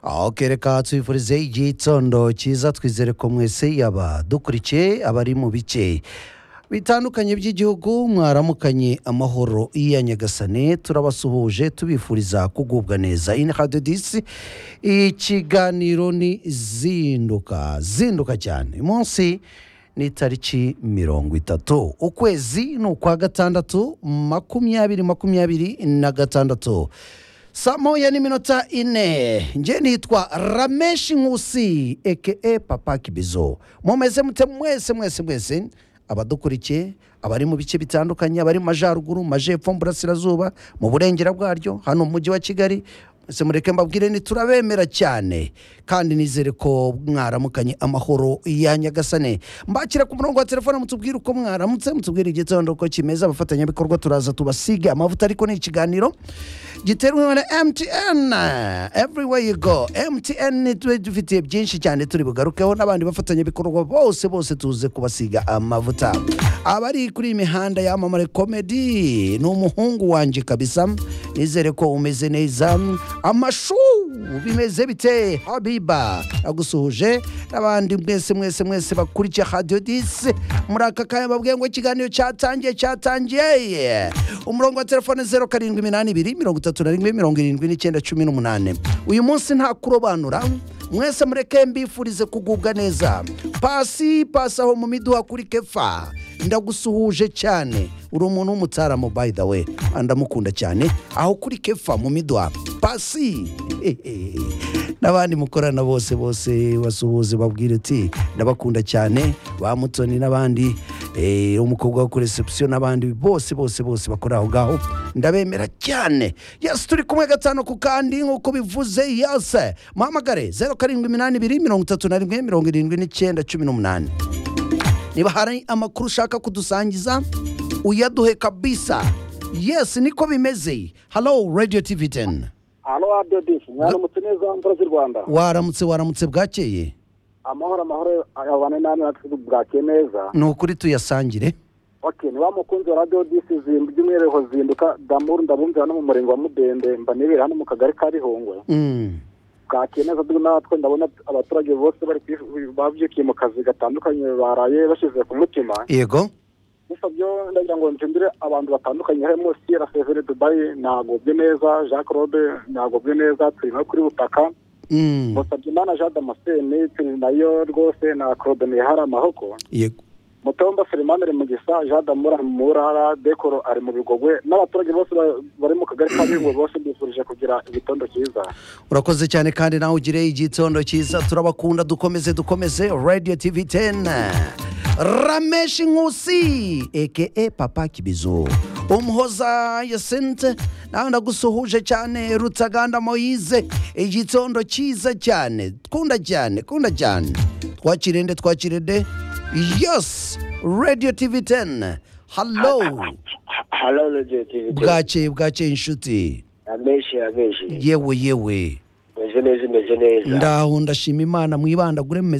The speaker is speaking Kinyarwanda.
aho kereka tubifurize igihe itondo cyiza twizere ko mwese yaba dukurikiye abari mu bice bitandukanye by'igihugu mwaramukanye amahoro iya nyagasane turabasuhuje tubifuriza kugubwa neza ini hadidisi ikiganiro ni zinduka zinduka cyane munsi ni itariki mirongo itatu ukwezi ni ukwa gatandatu makumyabiri makumyabiri na gatandatu saa moya n'iminota ine njye nitwa rameshi nkusi eke papa kibizo mumeze mute mwese mwese mwese abadukurikiye abari mu bice bitandukanye abari mu majyaruguru mu majyepfo mu burasirazuba mu burengera bwaryo hano mu mujyi wa kigali mwese mureke mbabwire ni turabemera cyane kandi nizere ko mwaramukanye amahoro ya nyagasane mbakira ku murongo wa telefone mutubwire uko mwaramutse mutubwire igitondo uko kimeze abafatanyabikorwa turaza tubasige amavuta ariko ni ikiganiro giterwa na MTN everywhere you go MTN dufitiye byinshi cyane turi bugarukeho n'abandi bafatanyabikorwa bose bose tuze kubasiga amavuta abari kuri iyi mihanda yamamare komedi ni umuhungu wanjye kabisa nizere ko umeze neza amashu bimeze bite habiba agusuhuje n'abandi mwese mwese mwese bakurikiye radiyo disi muri aka kanya babwiye ngo ikiganiro cyatangiye cyatangiye umurongo wa telefone zeru karindwi iminani ibiri mirongo itatu na rimwe mirongo irindwi n'icyenda cumi n'umunani uyu munsi nta kurobanura mwese mureke mbifurize kugubwa neza pasi pasi aho mu miduha kuri kefa ndagusuhuje cyane uri umuntu w'umutaramo by the way ndamukunda cyane aho kuri kefa mu miduha pasi n'abandi mukorana bose bose basuhuze babwire uti ndabakunda cyane ba mutoni n'abandi eh, umukobwa wo kuri reception n'abandi bose bose bose bakora aho ngaho ndabemera cyane yes turi kumwe gatanu ku kandi nk'uko bivuze yes muhamagare zeru karindwi iminani ibiri mirongo itatu na rimwe mirongo irindwi n'icyenda cumi n'umunani niba hari amakuru ushaka kudusangiza uyaduhe kabisa yes niko bimeze hello radio tv 10 hano adodisi mwaramutse neza mvura z'u rwanda waramutse waramutse bwakeye amahoro amahoro ayabane namwe natwe bwakeye neza ni ukuri tuyasangire ok ni wa mukunzi wa radiyodisi by'umwihariko zinduka damuru ndabumvira no mu murenge wa mudende mba nibera hano mu kagari ka rihongwe Mm. bwakeye neza turi natwe ndabona abaturage bose bari kwi- babyukiye mu kazi gatandukanye baraye bashyize ku mutima yego gusa byo ndagira ngo nsindire abantu batandukanye harimo siyera severe dubayi nagobye neza jacques rode nagobye neza turi nko kuri butaka Mm. musabye imana jean damascene turi nayo rwose na claude mihara amahoko yego mutomba selemani ari mu gisa jean damura murara dekoro ari mu bigogwe n'abaturage bose ba- bari mu kagari ka bigogwe bose bifurije kugira igitondo cyiza urakoze cyane kandi nawe ugire igitondo cyiza turabakunda dukomeze dukomeze radio tv 10 rameshi nkusi eke papa kibizo umuhoza yasente nawe ndagusuhuje cyane rutaganda moyize igitondo cyiza cyane kunda cyane kunda cyane twakirende twakirende yes radio tv 10 hallo halo radiyo tivi bwakeye bwakeye inshuti abenshi abenshi yewe yewe imeze neza imeze neza ndaho ndashima imana mwibandagure mu